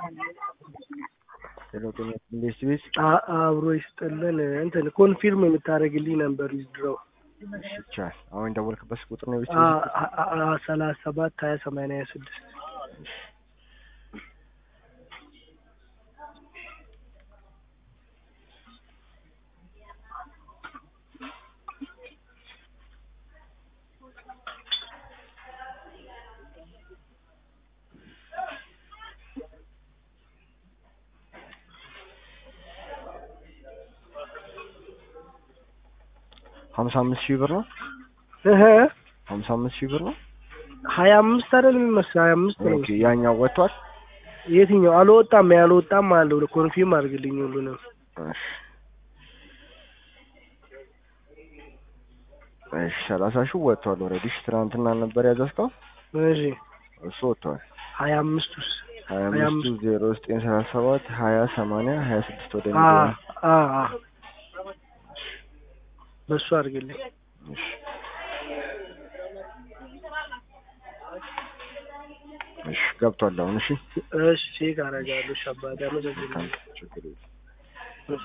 ሄሎ ጤና ኢንቨስት ቤት አ- አብሮ ይስጥልን እንትን ኮንፊርም የምታደርግልኝ ነበር ዊዝድሮው ይቻል አሁን የደወልክበት ቁጥር ነው ኢንቨስት አ- ቤት አ- አ- ሰላሳ ሰባት ሀያ ሰማንያ ሀያ ስድስት ሀምሳ አምስት ሺህ ብር ነው እህ ሀምሳ አምስት ሺህ ብር ነው ሀያ አምስት አይደል የሚመስለው ሀያ አምስት ነው ኦኬ ያኛው ወጥቷል የትኛው አልወጣም ያልወጣም አለው ኮንፊርም አድርግልኝ ሁሉንም እሺ እሺ ሰላሳ ሺህ ወጥቷል ኦልሬዲ እሺ ትናንትና ነበር ያዘዝከው እሺ እሱ ወጥቷል ሀያ አምስቱስ ሀያ ሀያ አምስቱ አምስት ዜሮ ዘጠኝ ሰላሳ ሰባት ሀያ ሰማንያ ሀያ ስድስት ወደ አ ሚሊዮን አ አ በሱ አድርግልኝ እሺ እሺ ገብቷል አሁን እሺ እሺ ቼክ አደርጋለሁ ሻባዳ መዘግብ ችግር የለም